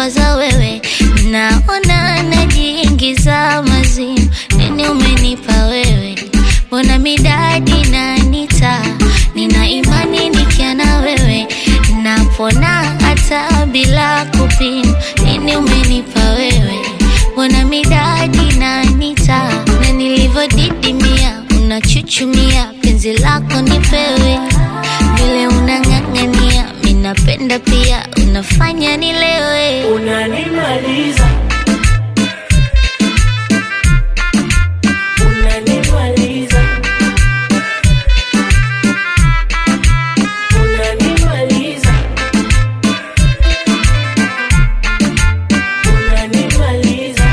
kuwaza wewe, naona najiingiza mazimu. Nini umenipa wewe? Mbona midadi nanita? Nina imani nikia na wewe, napona hata bila kupima. Nini umenipa wewe? Mbona midadi nanita? Na nilivyodidimia unachuchumia, penzi lako nipewe, vile unang'ang'ania, minapenda pia, unafanya nilewe. Unanimaliza, unanimaliza, unanimaliza, unanimaliza.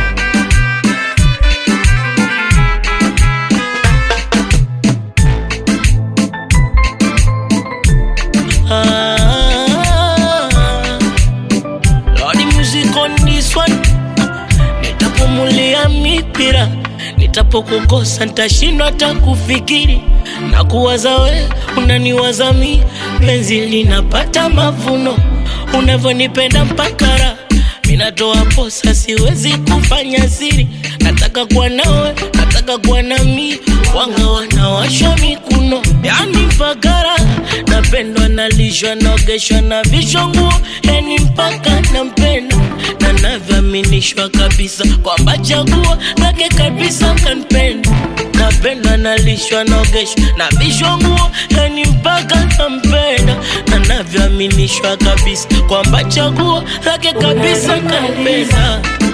Ah, Lordy music on this one. Nitapumulia mipira, nitapokukosa nitashindwa hata kufikiri na kuwaza we, unaniwaza mi, penzi linapata mavuno, unavyonipenda mpaka raha minatoa posa, siwezi kufanya siri, nataka kuwa nawe, nataka kuwa nami, wanga wanawashwa mikuno, yani mpaka raha napendwa, nalishwa, naogeshwa na vishwa nguo, yani mpaka nampenda na navyoaminishwa kabisa kwamba chaguo lake kabisa kanipenda napenda nalishwa naogeshwa na vishwa nguo yani mpaka nampenda na navyoaminishwa kabisa kwamba chaguo lake kabisa kanipenda